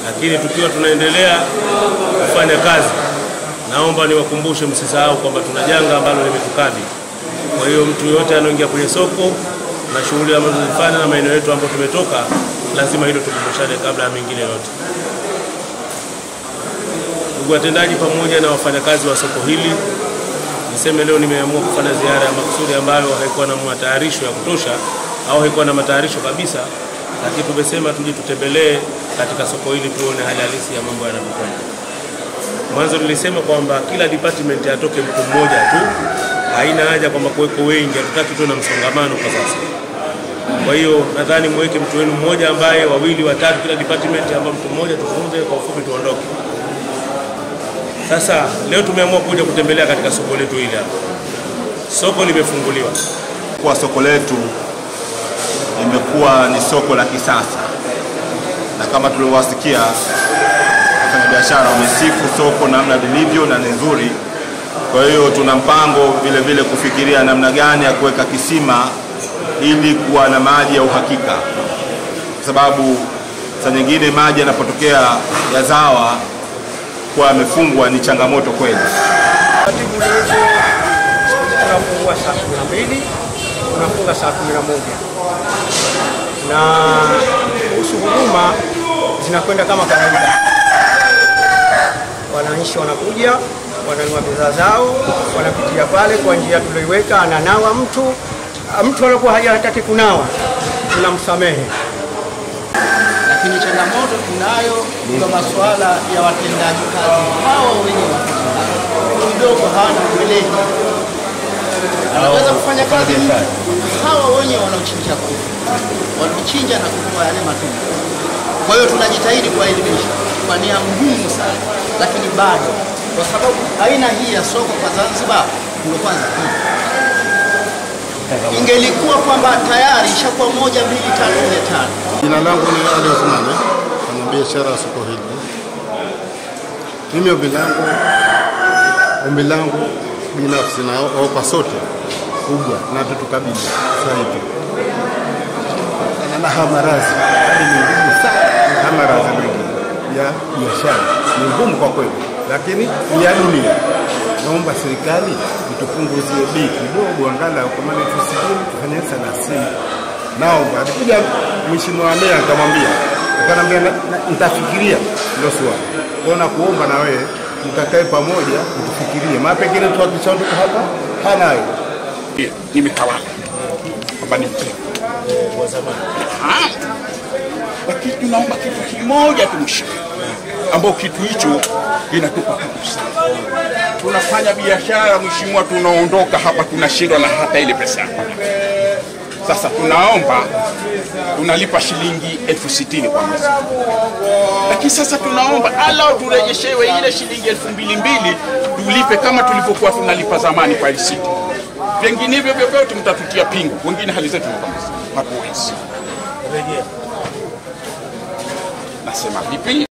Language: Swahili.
lakini tukiwa tunaendelea kufanya kazi, naomba niwakumbushe, msisahau kwamba tuna janga ambalo limetukabili. Kwa hiyo mtu yoyote anaoingia kwenye soko na shughuli ambazo tunazifanya na maeneo yetu ambayo tumetoka, lazima hilo tukumbushane kabla ya mengine yote. Ndugu watendaji, pamoja na wafanyakazi wa soko hili, niseme leo nimeamua kufanya ziara ya makusudi ambayo haikuwa na matayarisho ya kutosha au haikuwa na matayarisho kabisa, lakini tumesema tuje tutembelee katika soko hili tuone hali halisi ya mambo yanavyokwenda. Mwanzo nilisema kwamba kila department atoke mtu mmoja tu, haina haja kwamba kuweko wengi, hatutaki tuwe na msongamano kwa sasa. Kwa hiyo nadhani muweke mtu wenu mmoja ambaye wawili watatu kila department, ambao mtu mmoja tuzungumze kwa ufupi, tuondoke. Sasa leo tumeamua kuja kutembelea katika soko letu hili hapa. Soko limefunguliwa. Kwa soko letu limekuwa ni soko la kisasa, na kama tulivyowasikia wafanyabiashara wamesifu soko namna lilivyo na ni nzuri. Kwa hiyo tuna mpango vile vile kufikiria namna gani ya kuweka kisima ili kuwa na maji ya uhakika, kwa sababu saa nyingine maji yanapotokea yazawa kuwa yamefungwa ni changamoto kweli. Taratibu hizo tunafungua saa kumi na mbili tunafunga saa kumi na moja na kuhusu huduma zinakwenda kama kawaida. Wananchi wanakuja wananunua bidhaa zao, wanapitia pale kwa njia tulioiweka, ananawa mtu mtu anakuwa hajataki kunawa, tunamsamehe. lakini changamoto tunayo kwa masuala ya watendaji kazi hao wenye kidogo hawana uweledi, wanaweza kufanya kazi hawa wenye wanaochinja kuku, wanaochinja na kutoa yale matunda. Kwa hiyo tunajitahidi kuwaelimisha kwa nia ngumu sana, lakini bado kwa sababu aina hii ya soko kwa Zanzibar ndio kwanza hii ingelikuwa kwamba tayari ishakuwa moja mbili tatu nne tano Jina langu ni Ali Othmani, fanya biashara ya soko hili. Mimi ombi langu ombi langu binafsi na opa sote kubwa na tutukabili sasa hivi na hamarazi hali ni ngumu sana, hamarazi mengi ya biashara ni ngumu kwa kweli, lakini ni ya dunia. Naomba serikali itupunguzie bei kidogo, angalau kama ni elfu sitini tufanye thelathini naomba. Alikuja mheshimiwa meya akamwambia, akanambia na- na- nitafikiria ndio swali kona kuomba na wewe mkakae pamoja mtufikirie, maana pengine tu akishaondoka hapa hanayo nimetawala kwamba ni mzee Ah, lakini tunaomba kitu kimoja tumshike, ambao kitu hicho kinatupa fursa. Tunafanya biashara, mheshimiwa, tunaondoka hapa tunashindwa na hata ile pesa yako. Sasa tunaomba tunalipa shilingi elfu sitini kwa mwezi, lakini sasa tunaomba alau turejeshewe ile shilingi elfu mbili mbili tulipe kama tulivyokuwa tunalipa zamani kwa risiti. Vinginevyo vyovyote mtatutia pingu, wengine hali zetu ni kama hizi, hatuwezi. Nasema vipi?